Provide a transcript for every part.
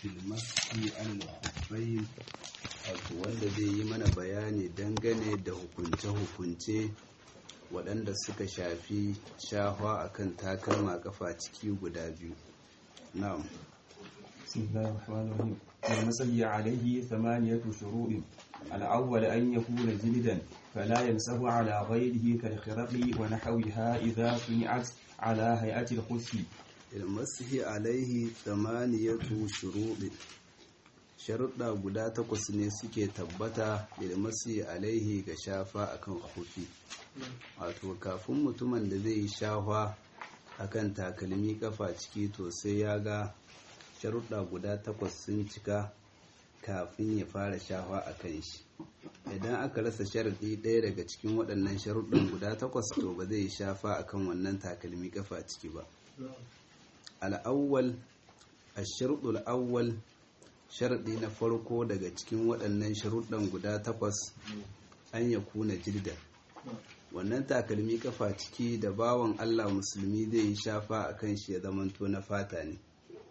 filmasi an al wato wanda zai yi mana bayani dangane da hukunce-hukunce waɗanda suka shafi shahwa akan takalma kafa ciki guda biyu na'am بسم الله الرحمن الرحيم المسجي عليه ثمانية شروط الأول أن يكون جلدا فلا يمسه على غيره كالخرق ونحوها إذا صنعت على هيئة الخف ilmasihi alaihi thamaniyatu shuruɗi sharuɗa guda takwas ne suke tabbata ilmasihi alaihi ga shafa akan hufi wato kafin mutumin da zai yi shafa akan takalmi kafa ciki to sai ya ga sharuɗa guda takwas sun cika kafin ya fara shafa a kan shi idan aka rasa sharaɗi ɗaya daga cikin waɗannan sharuɗan guda takwas to ba zai yi shafa akan wannan takalmi kafa ciki ba al'awwal a sharuɗul awwal sharaɗi na farko daga cikin waɗannan sharuɗan guda takwas an ya kuna jildan wannan takalmi kafa ciki da bawan allah musulmi zai yi shafa a kan shi ya zamanto na fata ne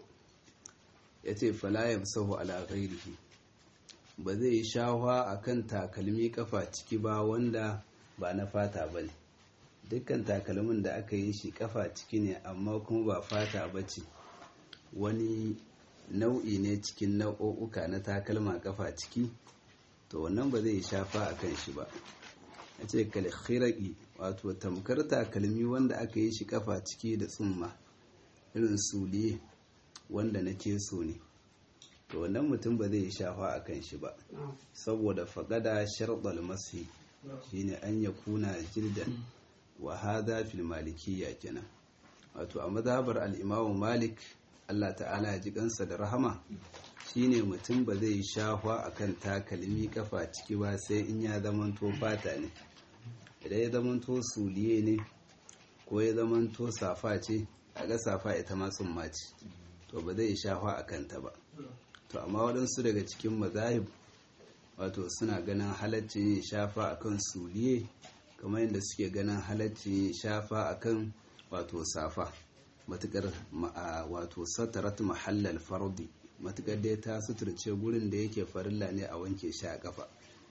ya ce falayar sahu ala ghairihi ba zai yi shafa a kan takalmi kafa ciki ba wanda ba na fata ba ne dukkan takalmin da aka yi shi kafa ciki ne amma kuma ba fata ba ce wani nau'i ne cikin nau'o'uka na takalma kafa ciki to wannan ba zai shafa a kan shi ba a ce kalkhiraki wato tamkar takalmi wanda aka yi shi kafa ciki da tsumma irin suliye wanda na keso ne to wannan mutum ba zai shafa a kan shi ba saboda faƙada sharɗal masi shine an ya kuna jildan wa hada fil malikiyya kenan wato a mazhabar al-Imam Malik Allah ta'ala ya ji kansa da rahama shine mutum ba zai shahwa akan takalmi kafa ciki ba sai in ya zamanto fata ne idan ya zamanto suliye ne ko ya zamanto safa ce ga safa ita ma tsumma ce to ba zai shahwa akan ta ba to amma waɗansu daga cikin mazahib wato suna ganin halaccin yin shafa akan suliye kamar yadda suke ganin halacci shafa akan wato safa matukar wato satarat mahallal fardi matukar dai ta suturce gurin da yake farilla ne a wanke shi a kafa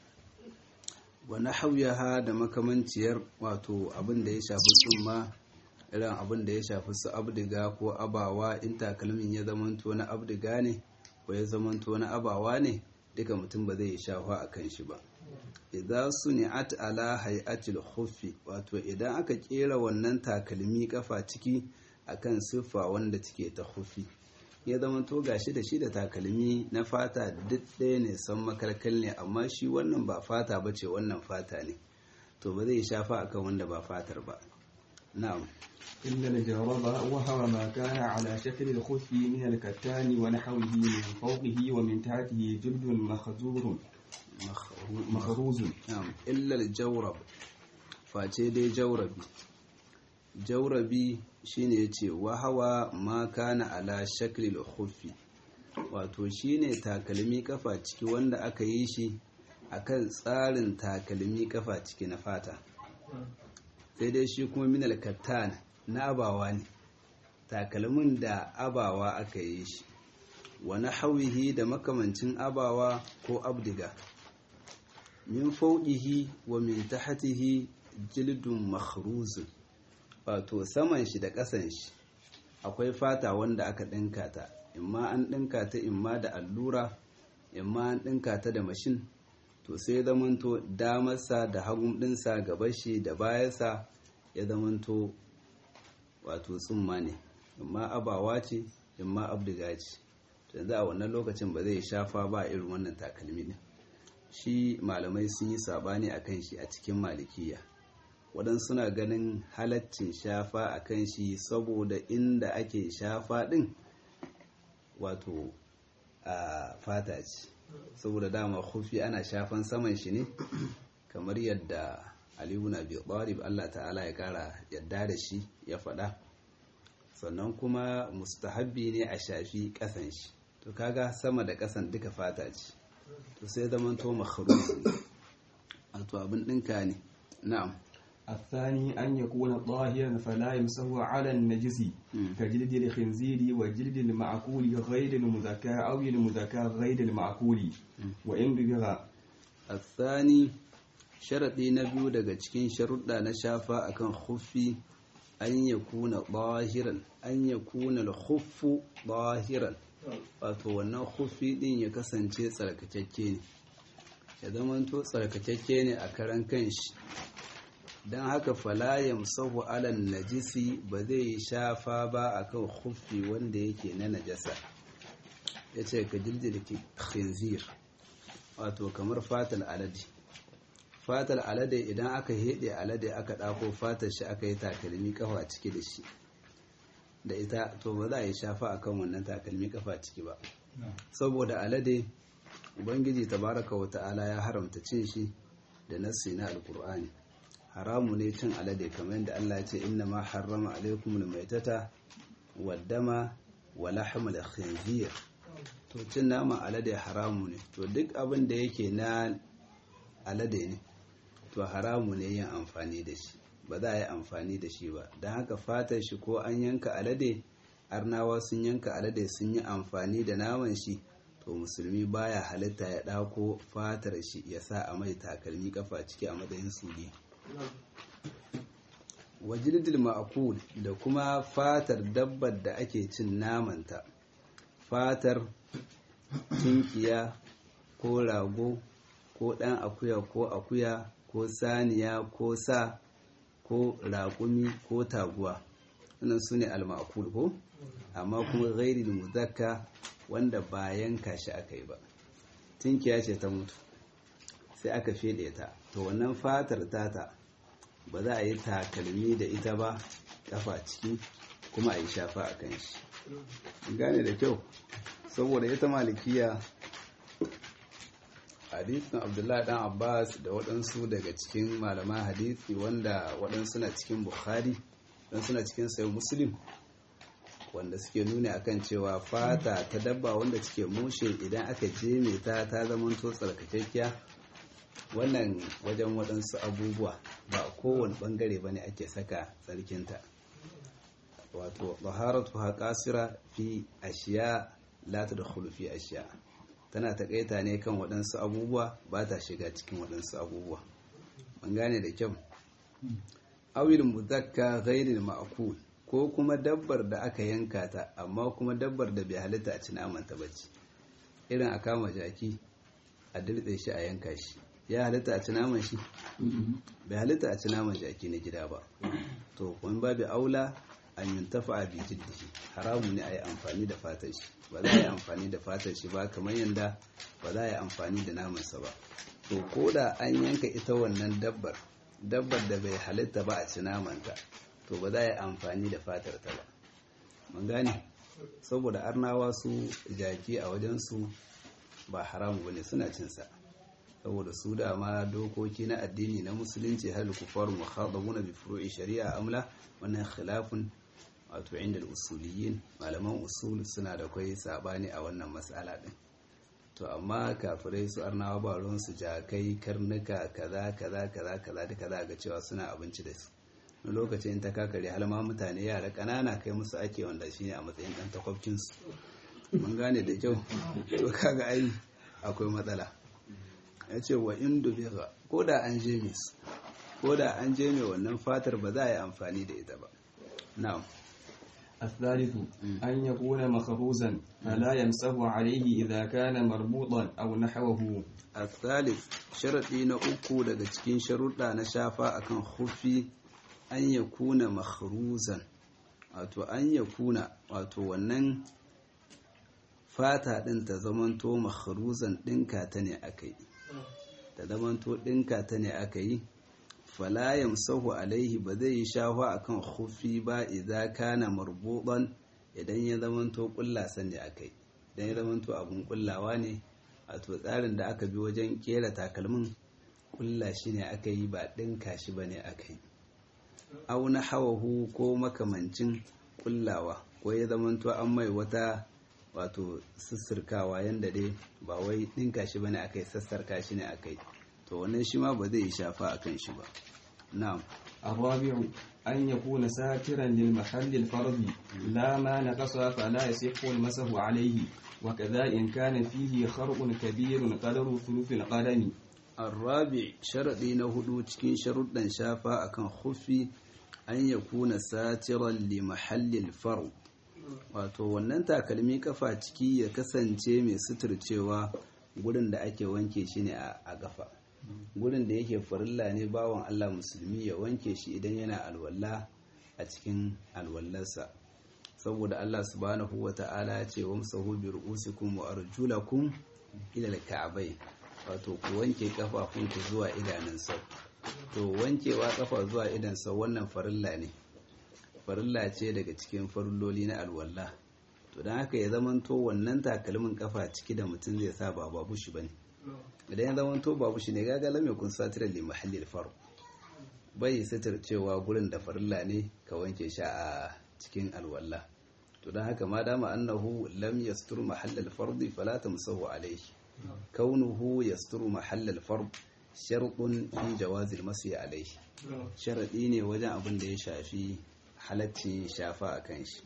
wani hauyaha da makamanciyar wato abin da ya shafi tsumma irin abin da ya shafi su abdiga ko abawa in takalmin ya zamanto na abdiga ne ko ya zamanto na abawa ne duka mutum ba zai yi shafa a kan shi ba idza suni'at ala hay'atil khuffi wato idan aka kera wannan takalmi kafa ciki akan siffa wanda take ta khuffi ya zama to gashi da shi da takalmi na fata duk ɗaya ne san makarkal ne amma shi wannan ba fata bace wannan fata ne to ba zai shafa akan wanda ba fatar ba na'am إلا الجرب وهو ما كان على شكل الخف من الكتان ونحوه من فوقه ومن تحته جلد مخزور مخروز na'am illa al-jawrab face dai jawrabi jawrabi shine yace wa hawa ma kana ala shakli al-khuffi wato shine takalmi kafa ciki wanda aka yi shi akan tsarin takalmi kafa ciki na fata sai dai shi kuma min al-kattan na abawa ne takalmin da abawa aka yi shi wa nahwihi da makamancin abawa ko abdiga min fauƙihi wa min tahtihi jildun makhruzun wato saman shi da ƙasan shi akwai fata wanda aka ɗinka ta imma an ɗinka ta imma da allura imma an ɗinka ta da mashin to sai zamanto damarsa da hagun ɗinsa gaban shi da bayansa ya zamanto wato tsumma ne imma abawa ce imma abdiga ce yanzu a wannan lokacin ba zai shafa ba irin wannan takalmi ne shi malamai sun yi sabani a kan shi a cikin malikiya waɗansu suna ganin halaccin shafa a kan shi saboda inda ake shafa ɗin wato a fata ce saboda dama hufi ana shafan saman shi ne kamar yadda aliyu na biyu Allah ta'ala ya kara yadda da shi ya faɗa sannan kuma mustahabbi ne a shafi ƙasan shi to kaga sama da ƙasan duka fata ce to sai zaman to makharuzi wato abin ɗinka ne na'am الثاني أن يكون طاهرا فلا يمسه على النجس كجلد الخنزير وجلد المعقول غير المذكى أو المذكى غير المعقول وإن ببغى الثاني sharaɗi na biyu daga cikin sharuɗa na shafa akan khuffi an ya kuna ɓahiran an ya kuna khuffu ɓahiran wato wannan khuffi ɗin ya kasance tsarkakakke ne ya zamanto tsarkakakke ne a karan kanshi don haka falayam sahu alan najisi ba zai yi shafa ba akan khuffi wanda yake na najasa ya ce ka jirgin khinzir wato kamar fatal alade fatar alade idan aka heɗe alade aka ɗako fatar shi aka yi takalmi kafa ciki da shi da ita to ba za a yi shafa akan wannan takalmi kafa ciki ba saboda alade ubangiji tabaraka wa ta'ala ya haramta cin shi da nassi na alkur'ani haramu ne cin alade kamar yadda Allah ya ce inna ma harrama alaikum almaitata waddama wa lahmal khinzir to cin naman alade haramu ne to duk abin da yake na alade ne to haramu ne yin amfani da shi ba za a yi amfani da shi ba don haka fatar shi ko an yanka alade arnawa sun yanka alade sun yi amfani da naman shi to musulmi baya halitta ya ɗako fatar shi ya sa a mai takalmi kafa ciki a matsayin suli wajildil ma'akul da kuma fatar dabbar da ake cin namanta fatar tunkiya ko rago ko ɗan akuya ko akuya ko saniya ko sa ko raƙumi ko taguwa wannan su ne almakul ko amma kuma gairi muzakka wanda ba yanka shi aka yi ba tinkiya ce ta mutu sai aka fede ta to wannan fatar tata ba za a yi takalmi da ita ba kafa ciki kuma a yi shafa a kan shi gane da kyau saboda ita malikiya hadithin abdullahi dan abbas da waɗansu daga cikin malaman hadithi wanda waɗansu na cikin bukhari don suna cikin sayo muslim wanda suke nuni akan cewa fata ta dabba wanda suke mushe idan aka jeme ta ta zamanto tsarkakekkiya wannan wajen waɗansu abubuwa ba kowane ɓangare ba ne ake saka tsarkinta wato baharatu haƙasira fi ashiya la ta da fi ashiya tana taƙaita ne kan waɗansu abubuwa ba ta shiga cikin waɗansu abubuwa ban gane da kyau awil muzakka ghairil ma'kul ko kuma dabbar da aka yanka ta amma kuma dabbar da bai halitta a ci naman ta bace irin a kama jaki a dirtse shi a yanka shi ya halitta a ci naman shi bai halitta a ci naman jaki na gida ba to kuma babu aula an yuntafa a bijiddihi haramu ne a yi amfani da fatar shi ba za a yi amfani da fatar shi ba kamar yadda ba za a yi amfani da namansa ba to ko da an yanka ita wannan dabbar dabbar da bai halitta ba a ci namanta to ba za a yi amfani da fatar ta ba mun gane saboda arnawa su jaki a wajensu ba haramu bane suna cinsa saboda su dama dokoki na addini na musulunci hal kufar mukhadabuna bi furu'i shari'a amla wannan khilafun wato inda usuliyin malaman usul suna da kai sabani a wannan matsala din to amma kafirai su arnawa ba ruwan su jakai karnuka kaza kaza kaza kaza duka za ga cewa suna abinci da su na lokacin ta kakare har ma mutane yara kanana kai musu ake wanda shine a matsayin dan takwabcin su mun gane da kyau to kaga ai akwai matsala ya ce wa indu biha ko da an je mis ko da an je mai wannan fatar ba za a yi amfani da ita ba na'am الثالث أن يكون مخروزا فلا يمسه عليه إذا كان مربوطا أو نحوه الثالث شرطي na uku daga cikin sharuɗa na shafa akan khuffi an yakuna makhruzan wato an yakuna wato wannan fata din ta zamanto makhruzan dinka ta ne akai ta zamanto dinka ta ne akai fala yamsahu alaihi ba zai yi shafa akan khuffi ba idza kana marbuban idan ya zamanto kullasa ne akai idan ya zamanto abun kullawa ne wato tsarin da aka bi wajen kera takalmin kulla shi ne aka yi ba dinka shi bane aka yi au na hawahu ko makamancin kullawa ko ya zamanto an mai wata wato sassarkawa yanda dai ba wai dinka shi bane aka yi sassarka shi ne aka yi to wannan shi ma ba zai yi shafa a kan shi ba na'am الرابع أن يكون ساترا للمحل الفرض لا ما نقص فلا يصح المسح عليه وكذا إن كان فيه خرق كبير قدر ثلث القدم الرابع شرطي نهدو cikin sharuɗan shafa akan khuffi an yakuna satiran li mahallil fard wato wannan takalmi kafa ciki ya kasance mai suturcewa gurin da ake wanke shi ne a gafa gurin da yake farilla ne bawan Allah musulmi ya wanke shi idan yana alwala a cikin alwallarsa saboda Allah subhanahu wa ta'ala ya ce wamsahu bi ru'usikum wa arjulakum ila al-ka'bay wato ku wanke kafafunku zuwa idanun sau to wankewa kafa zuwa idan sau wannan farilla ne farilla ce daga cikin farilloli na alwala to don haka ya zamanto wannan takalmin kafa ciki da mutum zai sa ba babu shi bane idan ya zamanto babu shi ne gaga lam yakun satira li mahalli al bai sitir cewa gurin da farilla ne ka wanke shi a cikin alwala to don haka ma dama annahu lam yastur mahall al-fard fala tamsahu alayhi kaunuhu yasturu mahall al-fard shartun fi jawaz al-masyi alayhi sharadi ne wajen abin da ya shafi halaccin shafa akan shi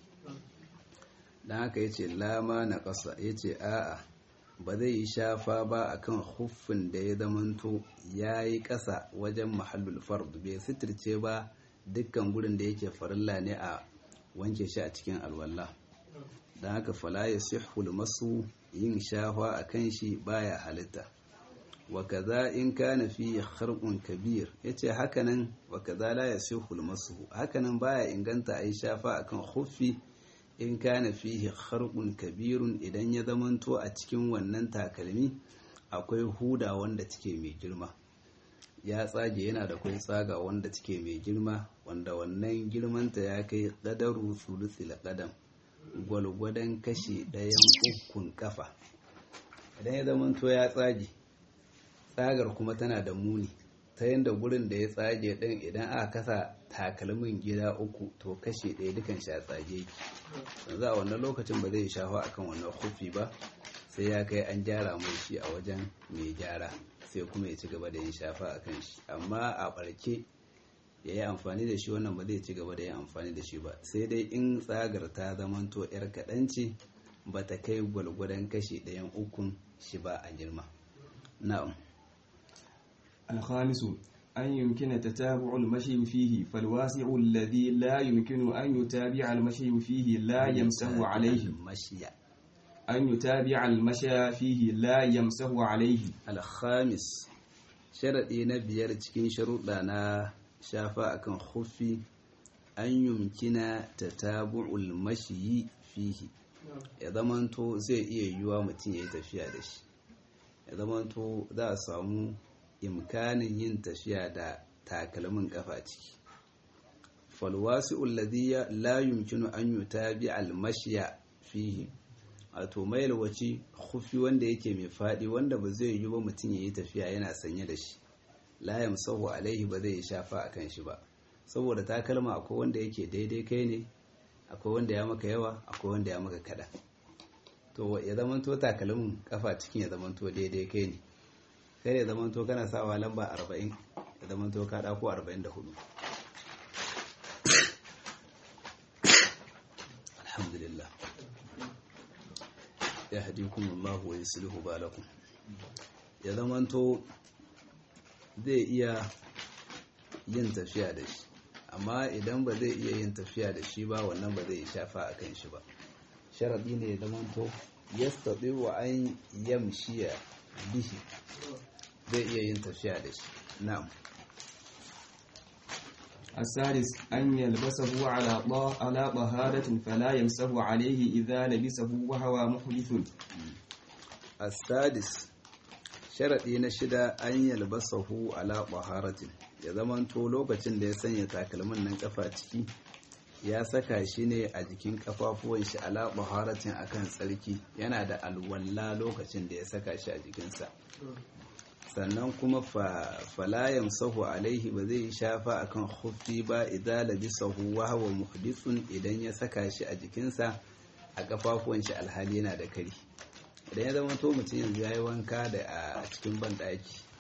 dan haka yace lama na ƙasa yace a'a ba zai yi shafa ba akan huffin da ya zamanto yayi ƙasa wajen mahallul fard bai sitirce ba dukkan gurin da yake farilla ne a wanke shi a cikin alwala dan haka fala yasihhu masu yin shafa akan shi baya halitta wa kaza in kana fi kharqun kabir yace hakanan wa kaza la yasihhu masu hakanan baya inganta ayi shafa akan khuffi in kana fihi kharqun kabirun idan ya zamanto a cikin wannan takalmi akwai huda wanda take mai girma ya tsage yana da kai tsaga wanda take mai girma wanda wannan girmanta ya kai qadaru sulusil qadam gwalgwadon kashi ɗayan ukun kafa idan ya zamanto ya tsage tsagar kuma tana da muni ta yadda gurin da ya tsage ɗin idan aka kasa takalmin gida uku to kashe ɗaya dukan shi a tsage ki yanzu a wannan lokacin ba zai shafa akan wannan kufi ba sai ya kai an gyara mai shi a wajen mai gyara sai kuma ya ci gaba da yin shafa a kan shi amma a ɓarke ya yi amfani da shi wannan ba zai ci gaba da yin amfani da shi ba sai dai in tsagar ta zamanto 'yar kaɗan ce ba ta kai gwalgwadon kashe ɗayan ukun shi ba a girma na'am الخامس أن يمكن تتابع المشي فيه فالواسع الذي لا يمكن أن يتابع المشي فيه لا يمسه عليه المشي أن يتابع المشي فيه لا يمسه عليه الخامس sharaɗi na biyar cikin sharuɗa na shafa akan khuffi an yumkina tatabu'ul mashiyi fihi ya zamanto zai iya yiwuwa mutum ya yi tafiya da shi ya zamanto za a samu imkanin yin tafiya da takalmin kafa ciki falwasi ulladhiya la yumkinu an yutabi almashya fihi wato mai wace khufi wanda yake mai fadi wanda ba zai yi ba mutum yayi tafiya yana sanye da shi la yamsahu alaihi ba zai shafa akan shi ba saboda takalma akwai wanda yake daidai kai ne akwai wanda ya maka yawa akwai wanda ya maka kada to ya zamanto takalmin kafa cikin ya zamanto daidai kai ne kai ya zamanto kana sawa lamba 40 ya zamanto ka dako 44 alhamdulillah ya hadikum Allah wa yuslihu balakum ya zamanto zai iya yin tafiya da shi amma idan ba zai iya yin tafiya da shi ba wannan ba zai shafa akan shi ba sharadi ne ya zamanto yastati wa an yamshiya bihi zai iya yin tafiya da shi na'am السادس أن يلبسه على طه- على طهارة فلا يمسه عليه إذا لبسه وهو محدث السادس sharaɗi na shida an yalbasahu ala taharatin ya zamanto lokacin da ya sanya takalmin nan kafa ciki ya saka shi ne a jikin kafafuwan shi ala taharatin akan tsarki yana da alwalla lokacin da ya saka shi a jikinsa sannan kuma fala yamsahu alaihi ba zai shafa akan khuffi ba idan labisahu wa huwa muhdithun idan ya saka shi a jikinsa a kafafuwan shi alhali yana da kari idan ya zama to mutum yanzu ya yi wanka da a cikin banɗaki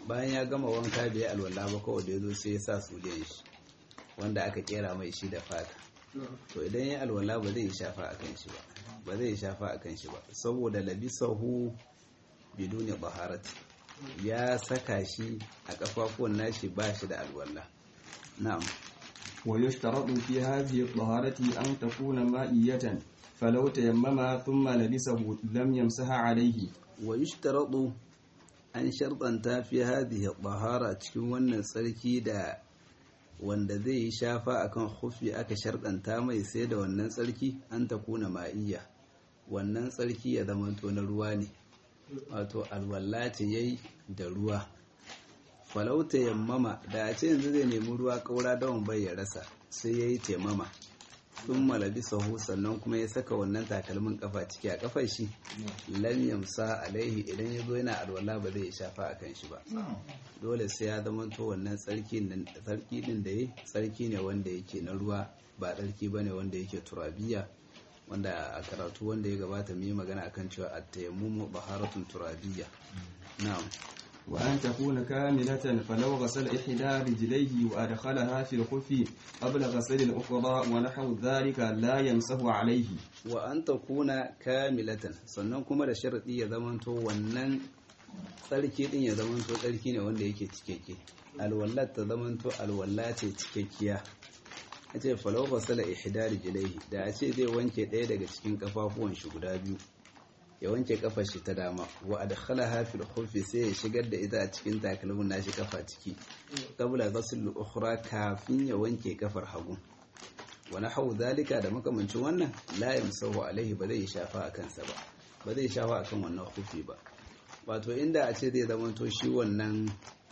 bayan ya gama wanka bai alwala ba kawai da ya zo sai ya sa suliyan shi wanda aka kera mai shi da fata to idan ya alwala ba zai shafa akan shi ba ba zai shafa akan shi ba saboda labisahu biduni baharati ya saka shi a kafafuwan nashi ba shi da alwala na'am ويشترط في هذه الطهارة أن تكون مائية فلو تيمم ثم لبسه لم يمسح عليه ويشترط an sharɗanta fi hadhihi tahara cikin wannan tsarki da wanda zai yi shafa akan hufi aka sharɗanta mai sai da wannan tsarki an ta kuna ma'iyya wannan tsarki ya zama to na ruwa ne wato alwala ce yayi da ruwa falauta yammama da a ce yanzu zai nemi ruwa kaura dawon bai ya rasa sai ya yi taimama sun malabi sahu sannan kuma ya saka wannan takalmin kafa ciki a kafar shi lam yamsa alaihi idan ya zo yana alwala ba zai shafa a kan shi ba dole sai ya zama to wannan tsarki din da ya tsarki ne wanda yake na ruwa ba tsarki bane wanda yake turabiya wanda a karatu wanda ya gabata mu yi magana akan cewa at-tayammumu baharatun turabiyya na'am وأن تكون كاملة فلو غسل إحدى رجليه وأدخلها في الخف قبل غسل الأخرى ونحو ذلك لا يمسه عليه وأن تكون كاملة sannan kuma da sharadi ya zamanto wannan tsarki din ya zamanto tsarki ne wanda yake cikakke alwallat ta zamanto alwalla ce cikakkiya a ce falau fasala ihda rijlaihi da a ce zai wanke ɗaya daga cikin kafafuwan shi guda biyu ya wanke kafar shi ta dama wa adkhalaha fil khuffi sai ya shigar da ita a cikin takalmin nashi kafa ciki qabla ghusl ukhra kafin ya wanke kafar hagu wa nahu zalika da makamancin wannan la yamsahu alaihi ba zai shafa akan sa ba ba zai shafa akan wannan khuffi ba wato inda a ce zai zama to shi wannan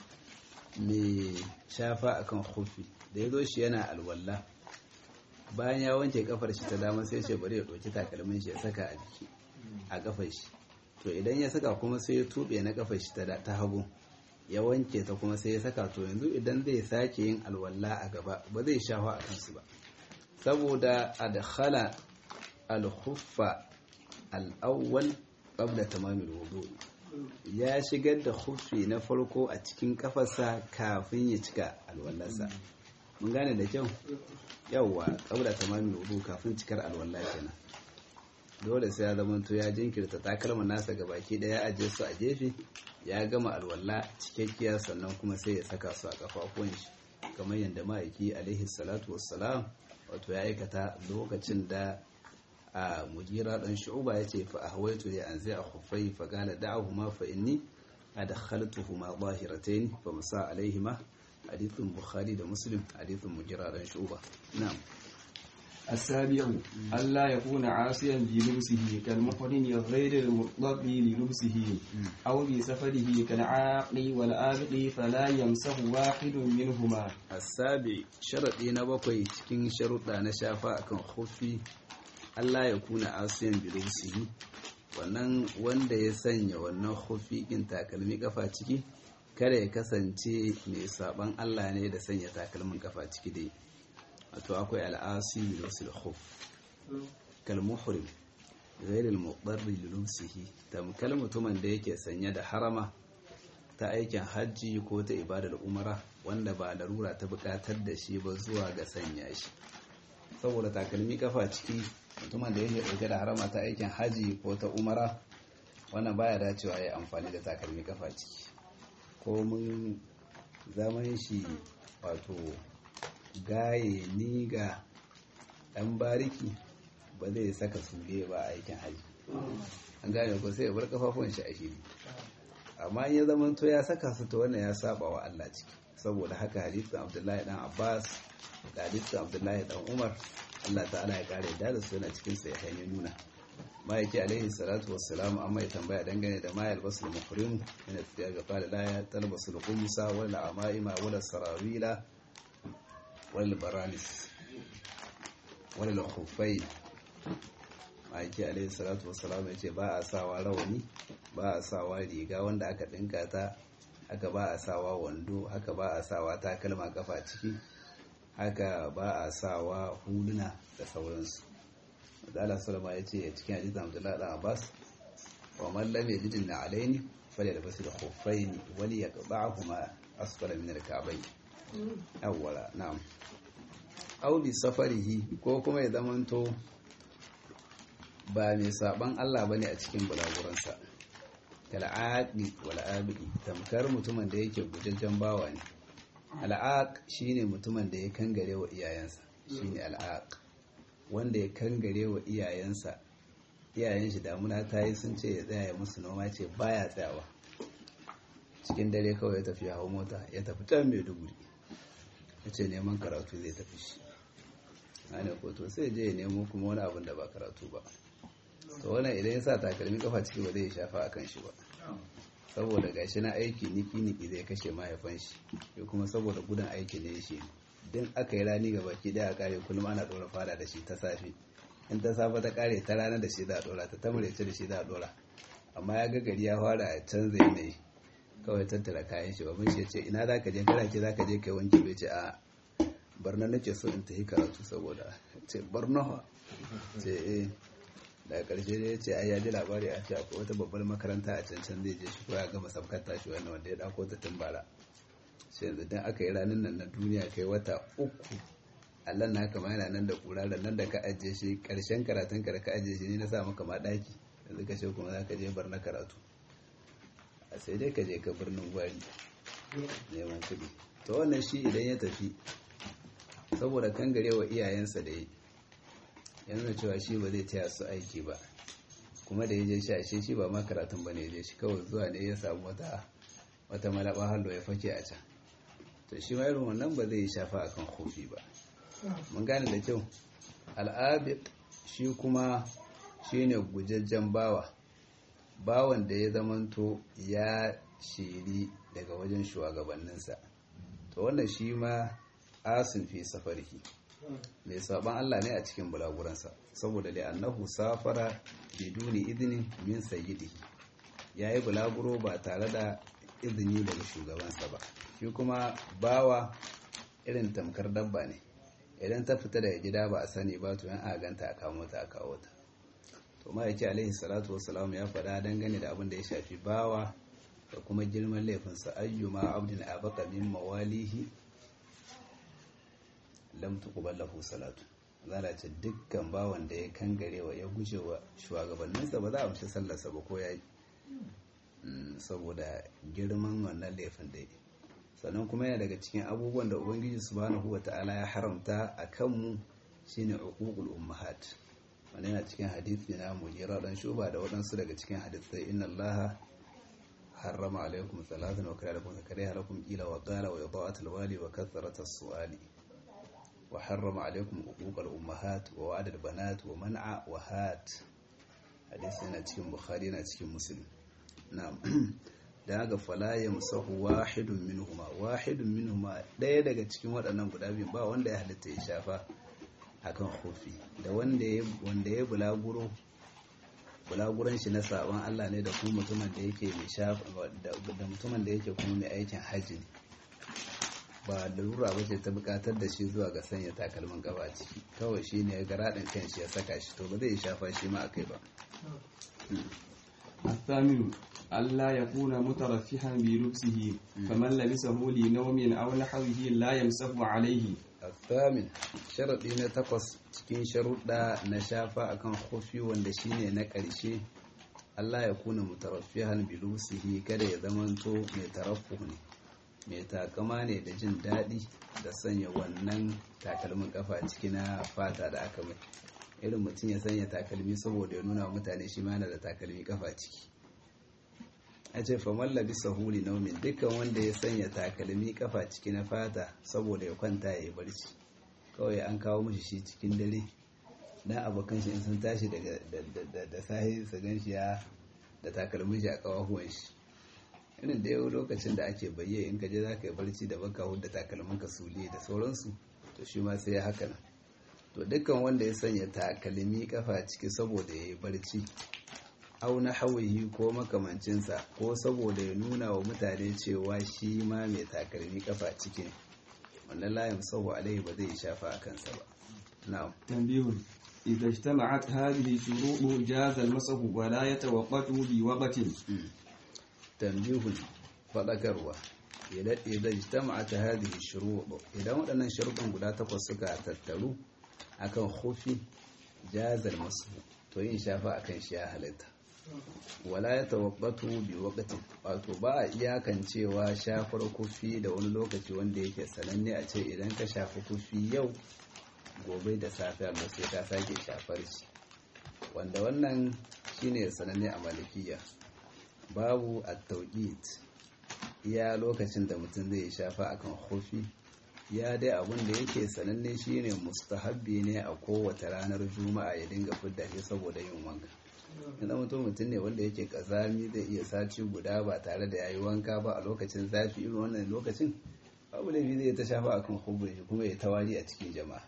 mai shafa akan khuffi da yazo shi yana alwala bayan ya wanke kafar shi ta dama sai ce bari ya ɗauki takalmin shi ya saka a jiki a kafar shi to idan ya saka kuma sai ya tube na kafar shi ta hagu ya wanke ta kuma sai ya saka to yanzu idan zai sake yin alwala a gaba ba zai shafa a kansu ba saboda adkhala al-khuffa al-awwal qabla tamamil wudu ya shigar da khuffi na farko a cikin kafarsa kafin ya cika alwallarsa mun gane da kyau yawwa qabla tamamil wudu kafin cikar alwala kenan dole sai ya zama to ya jinkirta takalma nasa ga baki daya aje su a gefe ya gama alwala cikakkiya sannan kuma sai ya saka su a kafafuwan shi kamar yadda ma'aiki alaihi salatu wassalam wato ya aikata lokacin da a mujira dan shu'ba yace fa ahwaitu li anzi a khuffai fa qala da'ahuma fa inni adkhaltuhuma zahiratayn fa masa alaihima hadithun bukhari da muslim hadithun mujira dan shu'ba na'am السابع ألا يكون عاصيا بلبسه كالمحرم غير المطلق للبسه أو بسفره كالعاقل والآبق فلا يمسه واحد منهما السابع شرطي نبقي cikin sharuɗa na shafa akan khuffi Allah ya kuna asiyan bilubsihi wannan wanda ya sanya wannan khuffi kin takalmi kafa ciki kada ya kasance mai saban Allah ne da sanya takalmin kafa ciki dai wato akwai al'asi bilusil khuf kal muhrim ghayr al mudarri li lubsihi tamkal mutumin da yake sanye da harama ta aikin hajji ko ta ibadar umara wanda ba larura ta bukatar da shi ba zuwa ga sanya shi saboda takalmi kafa ciki mutumin da yake dauke da harama ta aikin hajji ko ta umara wannan baya dacewa ya amfani da takalmi kafa ciki ko mun zaman shi wato gaye ni ga ɗan bariki ba zai saka suge ba a aikin haji an gane ko sai ya bar kafafun shi a shiri amma in ya zama to ya saka su ta wannan ya saba wa Allah ciki saboda haka hadisin Abdullahi dan Abbas da hadisin Abdullahi dan Umar Allah ta'ala ya kare da su yana cikin sai ya nuna ma'aiki alaihi salatu wassalam amma ya tambaya dangane da mayal basul muhrim yana tafiya ga qala la ya talbasul qumsa wala amaima wala sarawila wal baranis wal khuffain ma'aiki alaihi salatu wassalam ya ce ba a sawa rawani ba a sawa riga wanda aka dinka ta haka ba a sawa wando haka ba a sawa takalma kafa ciki haka ba a sawa huluna da sauransu Allah sallama ya ce cikin hadisin Abdullahi dan Abbas wa man lam yajid alaini falyalbas al-khuffayn wal yaqba'huma asfala min al-ka'bayn awwala na'am aw li safarihi ko kuma ya zamanto ba mai saban Allah bane a cikin bulaguransa kal'aqi wal abidi tamkar mutumin da yake gujajjen bawa ne al'aq shine mutumin da ya kangare wa iyayensa shine al'aq wanda ya kangare wa iyayensa iyayen shi damuna ta yi sun ce ya tsaya ya musu noma ce baya tsayawa cikin dare kawai ya tafi hawa mota ya tafi can maiduguri ya ce neman karatu zai tafi shi ana koto sai je ya nemo kuma wani abin da ba karatu ba to wannan idan ya sa takalmi kafa ciki ba zai shafa a kan shi ba saboda gashi na aiki niki-niki zai kashe mahaifan shi ya kuma saboda gudun aiki ne shi din aka yi rani ga baki daya a kare kullum ana dora fada da shi ta safe in ta safe ta kare ta rana da shi za a dora ta tamurece da shi za a dora amma ya ga gari ya fara a canza yanayi kawai tattara kayan shi babban shi ya ce ina za ka je kana ce za ka je kai wanki bai ce a barna nake so in tafi karatu saboda ce barna ce eh daga karshe ne ya ce ai ya ji labari a ce akwai wata babbar makaranta a cancan zai je shi ko ya gama sabkar tashi wannan wanda ya dako ta tun bara sai yanzu dan aka yi ranar nan na duniya kai wata uku Allah na kama yana nan da kura da nan da ka ajiye shi karshen karatun ka da ka ajiye shi ne na sa maka ma daki yanzu ka ce kuma za ka je bar na karatu a sai dai ka je ka birnin gwari neman kuɗi to wannan shi idan ya tafi saboda kangarewa iyayensa da yi ya nuna cewa shi ba zai taya su aiki ba kuma da ya je shi ashe shi ba ma karatun ba ne ya je shi kawai zuwa ne ya samu wata wata malaba hallo ya fake a can to shi ma irin wannan ba zai yi shafa akan kofi ba mun gane da kyau al'abid shi kuma shine gujajjen bawa bawan da ya zamanto ya shiri daga wajen shugabanninsa to wannan shi ma asin fi safarki mai saban Allah ne a cikin bulaguransa saboda da annahu safara biduni idinin min sayyidihi yayi bulaguro ba tare da izini daga shugabansa ba shi kuma bawa irin tamkar dabba ne idan ta fita daga gida ba a sani ba to yan a ganta a kawo ta a kawo ta to ma'aiki alaihi salatu wassalam ya faɗa dangane da abin da ya shafi bawa da kuma girman laifinsa ayyuma abdin abaka min mawalihi lam tuqbal lahu salatu zala ce dukkan bawan da ya kangarewa ya guje wa shugabanninsa ba za a amshi sallarsa ba ko yayi saboda girman wannan laifin da sannan kuma yana daga cikin abubuwan da ubangiji subhanahu wata'ala ya haramta a kanmu shine uququl ummahat wannan yana cikin hadisi na mujira dan shuba da waɗansu daga cikin hadisai inna allaha harrama alaikum salatan wa kare lakum kare lakum ila wa qala wa ida'atul wali wa kasratus su'ali wa harrama alaikum uquqal ummahat wa wa'adal banat wa man'a wa hat hadisi yana cikin bukhari yana cikin muslim na'am da haka fala yamsahu wahidun minhuma wahidun minhuma daya daga cikin waɗannan guda biyu ba wanda ya halitta ya shafa akan kofi da wanda ya wanda ya bulaguro bulaguran shi na sabon Allah ne da kuma mutumin da yake mai shafa da mutumin da yake kuma mai aikin haji ne ba lura ba ce ta bukatar da shi zuwa ga sanya takalmin gaba ciki kawai shi ne ga raɗin kan shi ya saka shi to ba zai shafa shi ma akai ba الثامن ألا يكون مترفها بلبسه فمن لبسه لنوم أو نحوه لا يمسح عليه الثامن شرط na takwas cikin sharuɗa na shafa akan kofi wanda shine na ƙarshe Allah ya kuna mutaraffihan bilusihi kada ya zamanto mai tarafu ne mai takama ne da jin daɗi da sanya wannan takalmin kafa ciki na fata da aka mai irin mutum ya sanya takalmi saboda ya nuna mutane shi mana da takalmi kafa ciki a ce faman labisa huli naumin dukkan wanda ya sanya takalmi kafa ciki na fata saboda ya kwanta ya yi barci kawai an kawo mashi shi cikin dare dan abokan shi in sun tashi da sahi su gan shi ya da takalmin shi a kawahuwan shi irin da yau lokacin da ake bayye in ka je za ka yi barci da baka hudda takalmin ka sule da sauransu to shi ma sai ya haka nan to dukkan wanda ya sanya takalmi kafa ciki saboda ya yi barci au na hawayi ko makamancinsa ko saboda ya nuna wa mutane cewa shi ma mai takalmi kafa ciki ne wannan layin sahu alaihi ba zai shafa a kansa ba na'am تنبيه إذا اجتمعت هذه الشروط جاز المسح ولا يتوقت بوقت tambihun faɗakarwa idan ijtama'at hadhihi shurut idan waɗannan sharuɗan guda takwas suka tattaru akan khufi jazal masu to yin shafa akan shi ya halitta wala ya tawabbatu bi waqtin wato ba a iyakan cewa shafar kufi da wani lokaci wanda yake sananne a ce idan ka shafi kufi yau gobe da safe amma sai ka sake shafar shi wanda wannan shine sananne a malikiya babu at-tawqit iya lokacin da mutum zai shafa akan kufi ya dai abin da yake sananne shine mustahabbi ne a kowace ranar juma'a ya dinga fidda shi saboda yin wanka idan mutum mutum ne wanda yake kazami zai iya sati guda ba tare da yayi wanka ba a lokacin zafi irin wannan lokacin babu laifi zai ta shafa akan hubur shi kuma ya tawari a cikin jama'a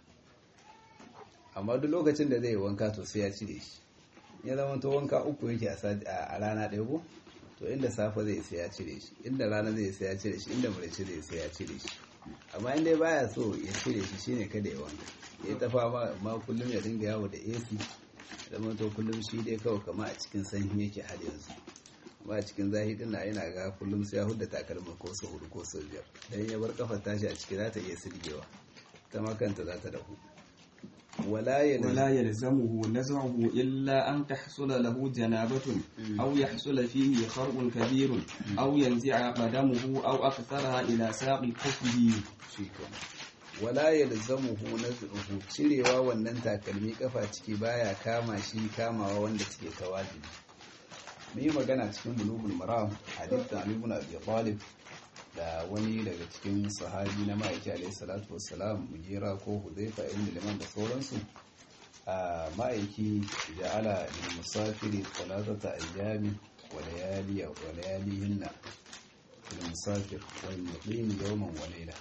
amma duk lokacin da zai yi wanka to sai ya cire shi ya zama to wanka uku yake a rana ɗaya ko to inda safe zai sai ya cire shi inda rana zai sai ya cire shi inda murici zai sai ya cire shi amma inda baya so ya cire shi shine kada ya wanka ya ta fama ma kullum ya dinga yawo da AC zama to kullum shi dai kawai kama a cikin sanyi yake har yanzu amma a cikin zahi din na yana ga kullum sai ya hudda takalma ko su hudu ko su biyar dan ya bar kafar tashi a ciki za ta iya sirgewa ta ma kanta za ta dahu ولا يلزمه نزعه إلا أن تحصل له جنابة أو يحصل فيه خرق كبير أو ينزع قدمه أو أكثرها إلى ساق كفه wala yalzamuhu nazruhu cirewa wannan takalmi kafa ciki baya kama shi kamawa wanda suke tawajibi mun yi magana cikin bulugul maram hadith Ali ibn Abi Talib da wani daga cikin sahabi na ma'aiki alayhi salatu wassalam mujira ko hudaifa ibn liman da sauransu a ma'aiki ja'ala lil musafiri thalathata ayyami wa layali wa layalihinna lil musafir wal muqim yawman wa layla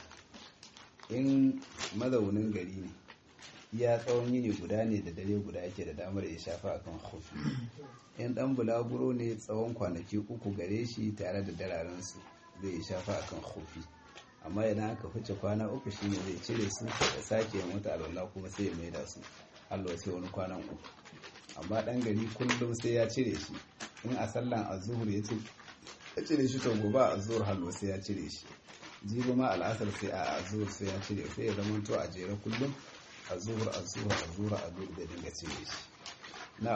in mazaunin gari ne ya tsawon yini guda ne da dare guda yake da damar ya shafa akan khufi in dan bulaguro ne tsawon kwanaki uku gare shi tare da dararensu zai shafa akan khufi amma idan aka fice kwana uku shine zai cire su da sake mata alwala kuma sai ya maida su Allah sai wani kwanan uku amma dan gari kullum sai ya cire shi in a sallan azhur ya ce ya cire shi to gobe a azhur halwa sai ya cire shi jibi ma al'asar sai a azhur sai ya cire sai ya zama to a jere kullum azhur azhur azhur azhur da dinga cire shi na'am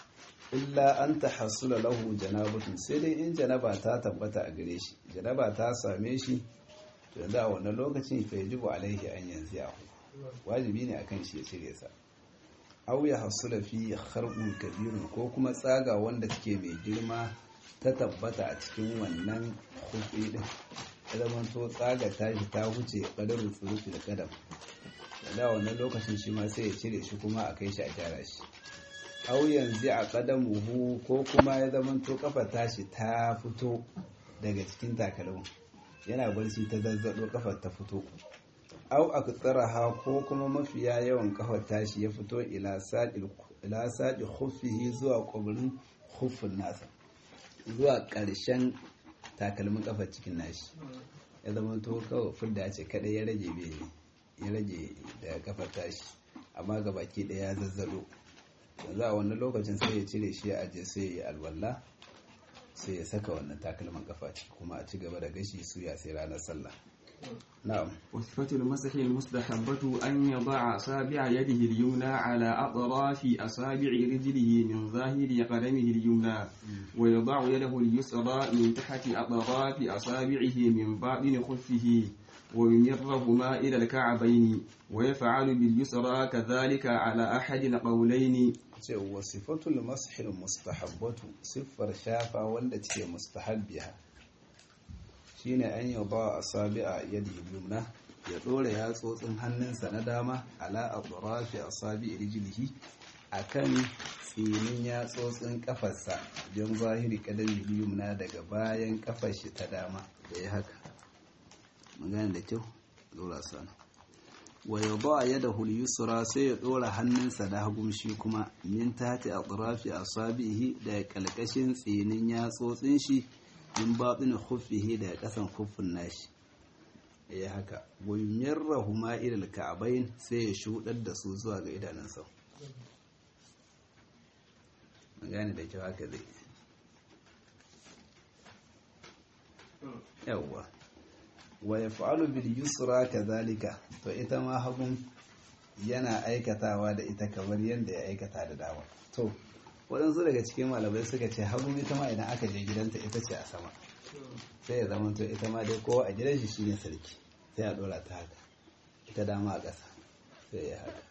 illa an ta hasula lahu janabatun sai dai in janaba ta tabbata a gare shi janaba ta same shi to yanzu a wannan lokacin fa yajibu alaihi an yanzu ya wajibi ne akan shi ya cire sa aw ya hasula fi kharqun kabirun ko kuma tsaga wanda take mai girma ta tabbata a cikin wannan khufi din zaman to tsaga tashi ta huce kadarin surufi da kadam da wannan lokacin shi ma sai ya cire shi kuma a kai shi a gyara shi au yanzu a ƙadamuhu ko kuma ya zamanto kafa tashi ta fito daga cikin takalmin yana barci ta zazzado kafar ta fito au a ha ko kuma mafiya yawan kafar tashi ya fito ila saɗi hufihi zuwa ƙwabirin hufin nasa zuwa ƙarshen takalmin kafar cikin nashi ya zamanto kawai fudda ce kaɗai ya rage ya rage da kafar tashi amma ga baki ɗaya ya zazzado yanzu a wannan lokacin sai ya cire shi ya aje sai ya alwala sai ya saka wannan takalman kafa ciki kuma a ci gaba da gashi suya sai ranar sallah na'am وصفة المسح المستحبة أن يضع أصابع يده اليمنى على أطراف أصابع رجله من ظاهر قدمه اليمنى ويضع يده اليسرى من تحت أطراف أصابعه من باطن خفه ويمرهما إلى الكعبين ويفعل باليسرى كذلك على أحد القولين cewa sifatul mashil mustahabbatu siffar shafa wanda take mustahabbiha shine an yi ba asabi'a yadi yumna ya dora yatsotsin hannunsa na dama ala atrafi asabi rijlihi akan tsinin yatsotsin kafarsa don zahiri kadami yumna daga bayan kafar shi ta dama da ya haka magana da kyau dora sana wa ya ba ya da hulyusura sai ya dora hannunsa da hagun shi kuma min tati a tsirafi a sabihi da kalkashin tsinin yatsotsin shi min baɗin huffihi da ƙasan huffin nashi ya haka goyimiyar rahuma ilal ka'abain sai ya shuɗar da su zuwa ga idanunsa gane da kyau haka zai yawwa wa yaf'alu bil yusra kadhalika to ita ma hagun yana aikatawa da ita kamar yadda ya aikata da dama to waɗansu daga cikin malamai suka ce hagun ita ma idan aka je gidanta ita ce a sama sai ya zama to ita ma dai kowa a gidan shi shine sarki sai a dora ta haka ita dama a ƙasa sai ya haka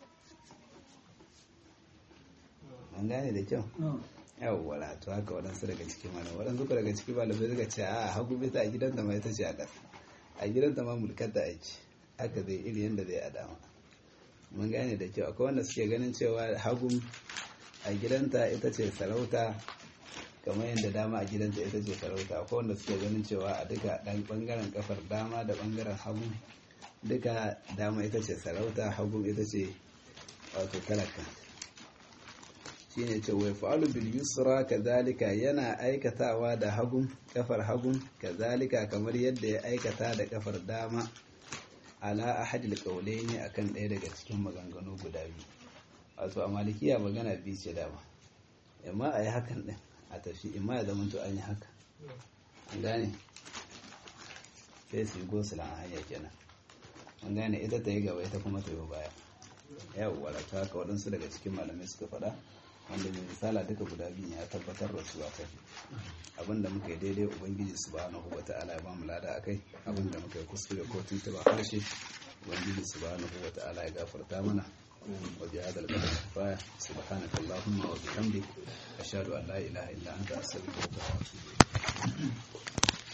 an gane da kyau yawwa to haka waɗansu daga cikin malamai waɗansu daga cikin malamai suka ce a hagu ita a gidanta ma ita ce a ƙasa a gidanta ma mulkar da aiki haka zai iri yadda zai a dama mun gane da kyau akwai wanda suke ganin cewa hagun a gidanta ita ce sarauta kamar yadda dama a gidanta ita ce sarauta akwai wanda suke ganin cewa a duka ɗan ɓangaren kafar dama da ɓangaren hagu duka dama ita ce sarauta hagu ita ce wato talaka shine ce wai fa'alu bil yusra kadhalika yana aikatawa da hagun kafar hagun kadhalika kamar yadda ya aikata da kafar dama ala ahadil qawlaini akan ɗaya daga cikin maganganu guda biyu wato a malikiya magana biyu ce dama amma a yi hakan ɗin a tafi imma ya zama to an yi haka an gane sai su yi gosulan a hanya kenan an gane ita ta yi gaba ita kuma ta yi baya yawwa ta haka waɗansu daga cikin malamai suka faɗa wanda mai misala duka guda biyu ya tabbatar da su a kai abinda muka yi daidai ubangiji subhanahu wa ta'ala ya bamu lada akai abinda muka yi kuskure ko tuntuba harshe ubangiji subhanahu wa ta'ala ya gafarta mana wa bi hadal qadar kifaya subhanaka allahumma wa bihamdik ashhadu an la ilaha illa anta astaghfiruka wa atubu ilayk